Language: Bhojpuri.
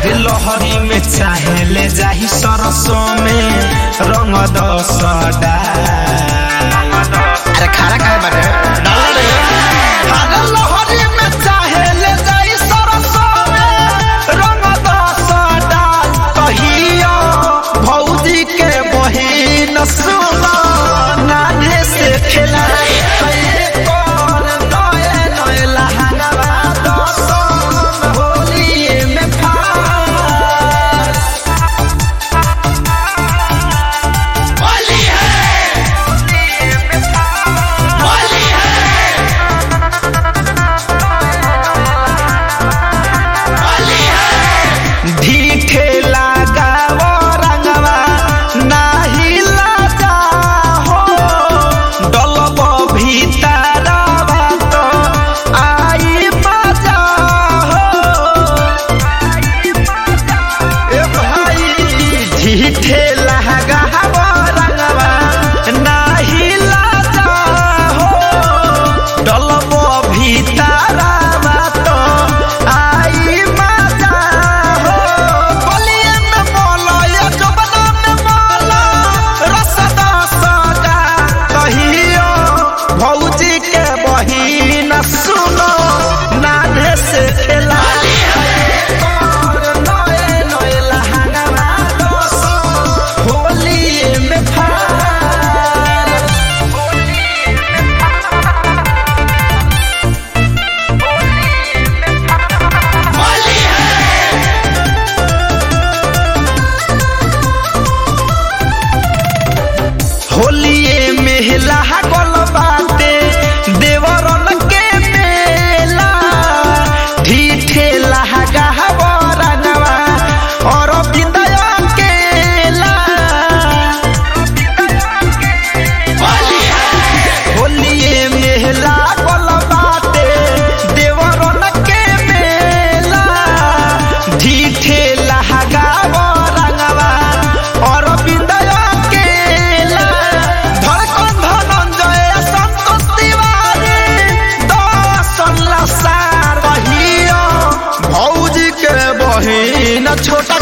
अरे लहरी में चाहे ले जाही सरसों में रंग दसडा अरे खाना खाए बाटे डाल रे अरे लहरी में चाहे ले जाही सरसों में रंग दसडा कहियो भौजी के बहिन सुनो नाने से खेलाए कइले कोन नए नए लहंगवा दसन होली में फार होली है होली है होली है ढीठे लगाव रंगवा नाही लजा हो डलब भीतरवा तो आई मजा हो ए भाई ढीठे लगाव रंगवा नाही लजा हो डलब भीतरवा तो आई मजा हो बलिए में मोला या जबना में मोला रसदा सदा कहियो भौजी के बहिन सुनो नाने से खेला नए नए लहंगवा दोसो होली में फार होली है होलिए मेला गल बाटे देवरन के मेला ढीठे लहगा बरनवा और बिंदय केला होली है होलिए मेला गल बाटे देवरन के मेला ढीठे लहगा बरनवा और बिंदय केला धड़कन धनंजय संतोष तिवारी दर्शन लसार रहियो भौजी के बहिन छोट